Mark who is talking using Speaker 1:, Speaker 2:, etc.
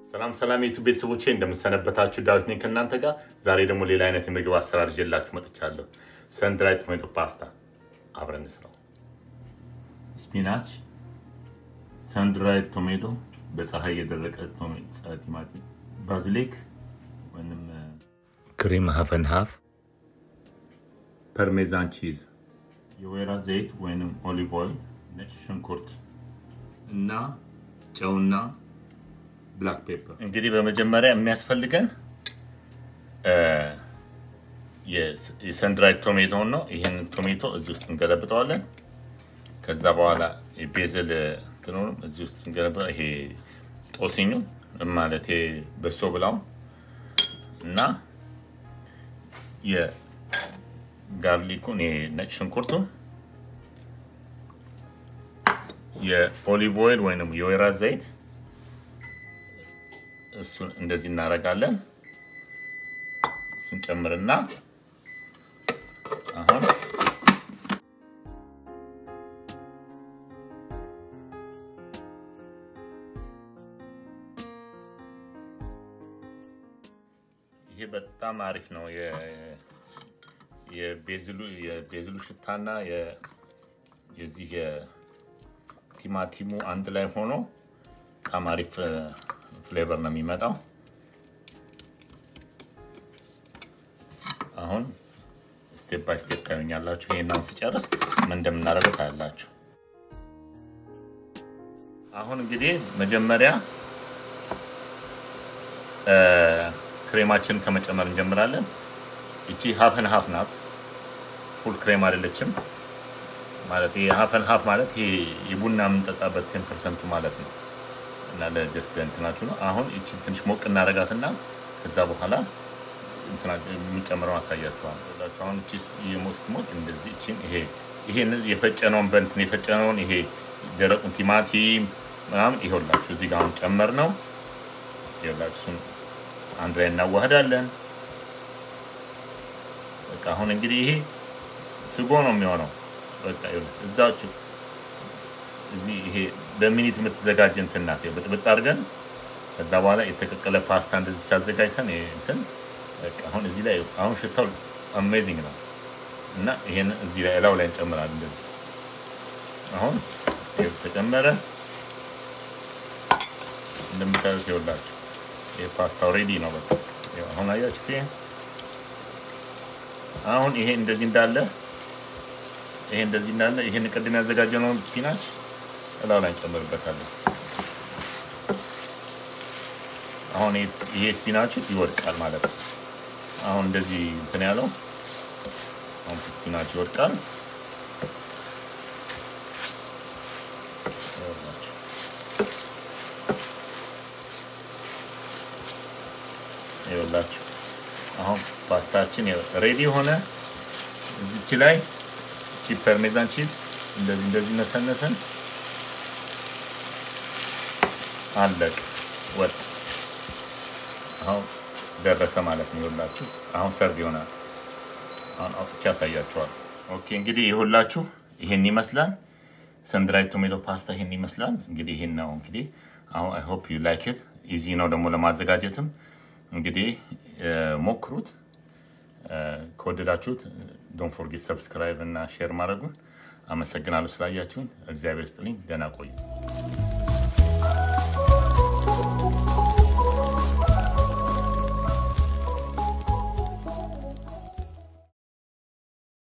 Speaker 1: ሰላም ሰላም የዩቱብ ቤተሰቦቼ እንደምሰነበታችሁ፣ ዳዊት ነኝ ከእናንተ ጋር። ዛሬ ደግሞ ሌላ አይነት የምግብ አሰራር ይዤላችሁ መጥቻለሁ። ሰንድራይ ቶሜቶ ፓስታ አብረን እንስራው። ስፒናች፣ ሰንድራይ ቶሜቶ፣ በፀሐይ የደረቀ ቲማቲም፣ ባዝሊክ ወይም ክሪም ሀፈን ሀፍ፣ ፐርሜዛን ቺዝ፣ የወይራ ዘይት ወይም ኦሊቭ ኦይል፣ ነጭ ሽንኩርት እና ጨውና ብላክ ፔፐር። እንግዲህ በመጀመሪያ የሚያስፈልገን የሰንድራይድ ቶሜቶን ነው። ይህን ቶሜቶ እዚህ ውስጥ እንገለብጠዋለን። ከዛ በኋላ የቤዝል ትኖርም እዚህ ውስጥ እንገለብ ይሄ ጦስኙ ማለት በሶ ብላው እና የጋርሊኩን ነጭ ሽንኩርቱን የኦሊቭ ኦይል ወይም የወይራ ዘይት እሱን እንደዚህ እናደርጋለን። እሱን ጨምርና አሁን ይሄ በጣም አሪፍ ነው። የቤዝሉ ሽታና የዚህ የቲማቲሙ አንድ ላይ ሆኖ በጣም አሪፍ ፍሌቨር ነው የሚመጣው። አሁን ስቴፕ ባይ ስቴፕ ታዩኛላችሁ። ይሄን አሁን ሲጨርስ ምን እንደምናደርገው ታያላችሁ። አሁን እንግዲህ መጀመሪያ ክሬማችንን ከመጨመር እንጀምራለን። ይቺ ሀፍን ሀፍ ናት፣ ፉል ክሬም አይደለችም። ማለት ይሄ ሀፍን ሀፍ ማለት ይሄ የቡና የምንጠጣበት ቴን ፐርሰንቱ ማለት ነው። እና ለጀስት እንትናችሁ ነው። አሁን ይችን ትንሽ ሞቅ እናደርጋትና ከዛ በኋላ የሚጨምረውን አሳያችኋል። አሁን እቺ የሞስት ሞቅ እንደዚህ እቺን ይሄ ይሄ የፈጨነውን በእንትን የፈጨነውን ይሄ ደረቁን ቲማቲም ምናምን ይኸውላችሁ እዚህ ጋር አሁን ጨመር ነው። ይኸውላችሁ እሱን አንድ ላይ እናዋህዳለን። በቃ አሁን እንግዲህ ይሄ ስጎ ነው የሚሆነው። በቃ እዛችሁ እዚህ ይሄ በሚኒት የምትዘጋጅ እንትን ናት። ብጥብጥ አድርገን ከዛ በኋላ የተቀቀለ ፓስታ እንደዚች አዘጋጅተን እንትን በቃ አሁን እዚህ ላይ አሁን ሽታው አሜዚንግ ነው እና ይሄን እዚህ ላይ እላው ላይ እንጨምራለን። እንደዚህ አሁን ይሄው ተጨመረ። እንደምታዩት ይኸውላችሁ ይሄ ፓስታው ሬዲ ነው። በቃ አሁን አያችሁት። ይሄ አሁን ይሄ እንደዚህ እንዳለ ይሄ እንደዚህ እንዳለ ይሄን ቅድም ያዘጋጀነውን ስፒናች እላው ላይ እንጨምርበታለን። አሁን ይሄ ስፒናች ይወድቃል ማለት ነው። አሁን እንደዚህ እንትን ያለው አሁን ስፒናች ይወድቃል። ይኸውላችሁ አሁን ፓስታችን ሬዲ ሆነ። እዚች ላይ ቺ ፐርሜዛን ቺዝ እንደዚህ እንደዚህ ነሰነሰን አለቅ ወጥ አሁን ደረሰ ማለት ነው። ይኸውላችሁ አሁን ሰርቭ ይሆናል። አሁን አውጥቼ ያሳያችኋል። ኦኬ እንግዲህ ይኸውላችሁ ይሄን ይመስላል። ሰንድራይድ ቶሜቶ ፓስታ ይሄን ይመስላል። እንግዲህ ይሄን ነው እንግዲህ አሁን አይ ሆፕ ዩ ላይክ ኢት ኢዚ ነው ደግሞ ለማዘጋጀትም እንግዲህ ሞክሩት። ከወደዳችሁት ዶንት ፎርጌት ሰብስክራይብ እና ሼር ማድረጉን። አመሰግናለሁ ስላያችሁን። እግዚአብሔር ስጥልኝ። ደህና ቆዩ።